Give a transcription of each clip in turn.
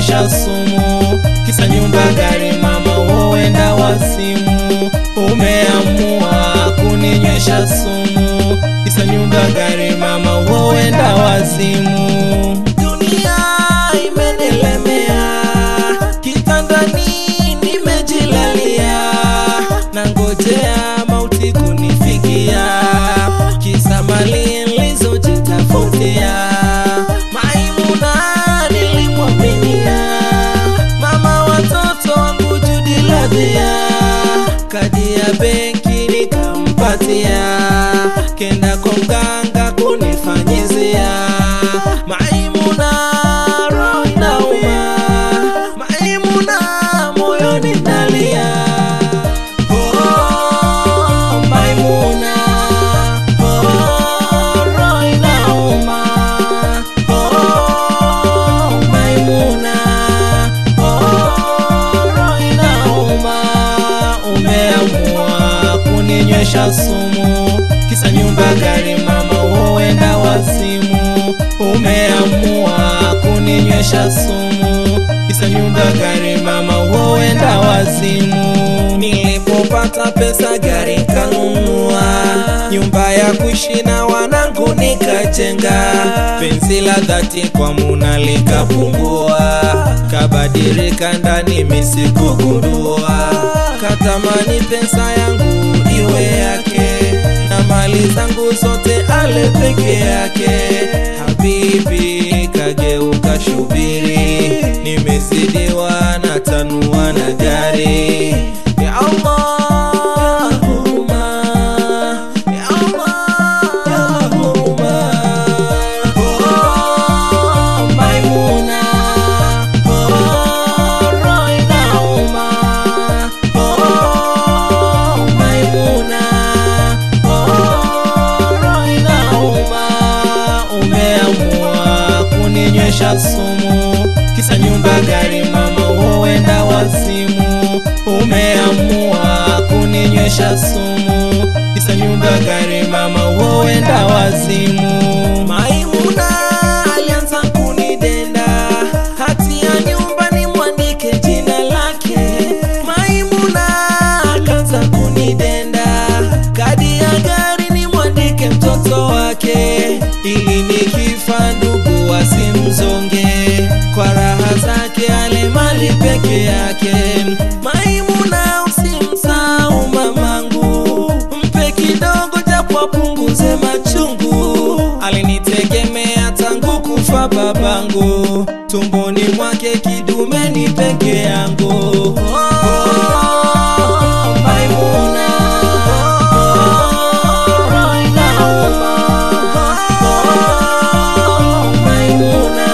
kuninywesha sumu, kisa nyumba, gari, mama, huenda wazimu. Umeamua kuninywesha sumu, kisa nyumba, gari, mama, huenda wazimu. Dunia imenilemea, kitandani nimejilalia, nangojea mauti kunifikia, kisa mali nilizojitafutia. Maimuna nilimwaminia, mama watoto wangu Judi Ladhia, kadi ya benki nikampatia, kenda kwa mganga kunifanyizia. Maimuna roho inauma, Maimuna moyoni nalia. Oh, Maimuna, oh, roho inauma. Oh, Maimuna, oh, roho inauma. Umeamua kuninywesha sumu, kisa nyumba, gari, mama, huenda wazimu. Umeamua kuninywesha sumu, kisa nyumba, gari, mama, huenda wazimu. Nilipopata pesa gari kanunua, nyumba ya kuishi na wanangu nikajenga, penzi la dhati kwa Muna likapungua, kabadilika ndani misikugundua, katamani pesa yangu iwe yake na mali zangu zote ale peke yake. Habibi kageuka shubiri, nimezidiwa na tanua na gari. Ya Allah, huruma. Ya Allah, ya huruma. Oh, Maimuna. Oh, roho inauma. Oh, Maimuna. Oh, roho inauma. Umeamua kuninywesha sumu, kisa nyumba, gari, mama, huenda wazimu. Umeamua kuninywesha sumu, kisa nyumba, gari, mama, huenda wazimu. Maimuna alianza kunidenda, hati ya nyumba nimwandike jina lake. Maimuna akaanza kunidenda, kadi ya gari nimwandike mtoto wake, ili nikifa ndugu wasimzonge kwa raha zake ale mali peke yake. Maimuna usimsahau mamangu, mpe kidogo japo apunguze machungu. Alinitegemea tangu kufa babangu, tumboni mwake kidumeni peke yangu. Oh, Maimuna, oh, roho inauma. Oh, Maimuna,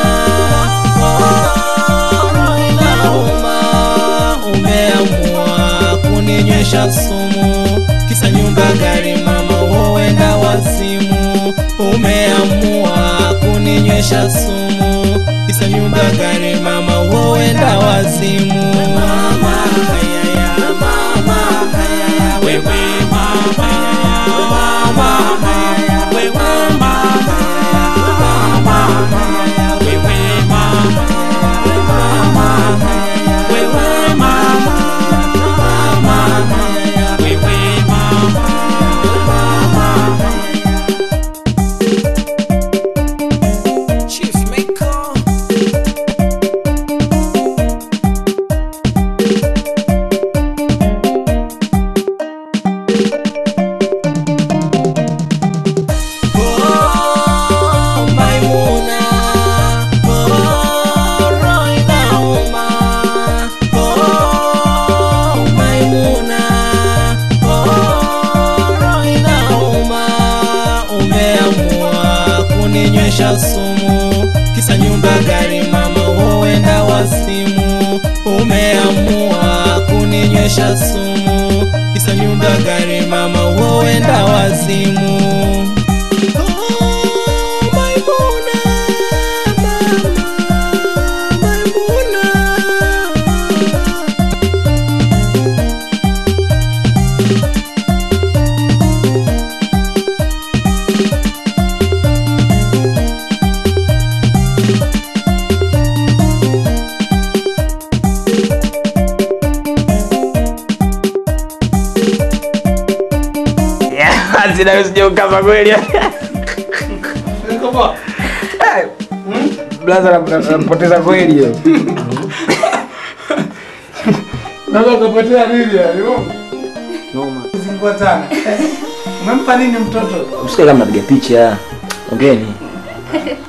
oh, roho inauma. Umeamua kuninywesha sumu, kisa nyumba, gari, mama, huenda wazimu. Umeamua kuninywesha sumu, kisa nyumba, gari, mama, huenda wazimu. Mama, hayaya, mama, hayaya, wewe mama, mama, hayaya, wewe mama, mama, hayaya, wewe mama, mama, hayaya, wewe mama, mama, hayaya, wewe mama, mama, Chief Maker. Oh, Maimuna, oh, roho inauma. Oh, Maimuna, oh, roho inauma. Umeamua kuninywesha sumu, kisa nyumba, gari, mama, huenda wazimu. Umeamua kuninywesha sumu, kisa nyumba, gari, mama, huenda wazimu. Oh, Maimuna, mama, Maimuna. na wewe sije ukapa kweli. Niko poa. Eh, Blaza anapoteza kweli hiyo. Naweza kupotea nini ya? Noma. Zingua sana. Umempa nini mtoto? Msikie kama napiga picha. Ongeeni.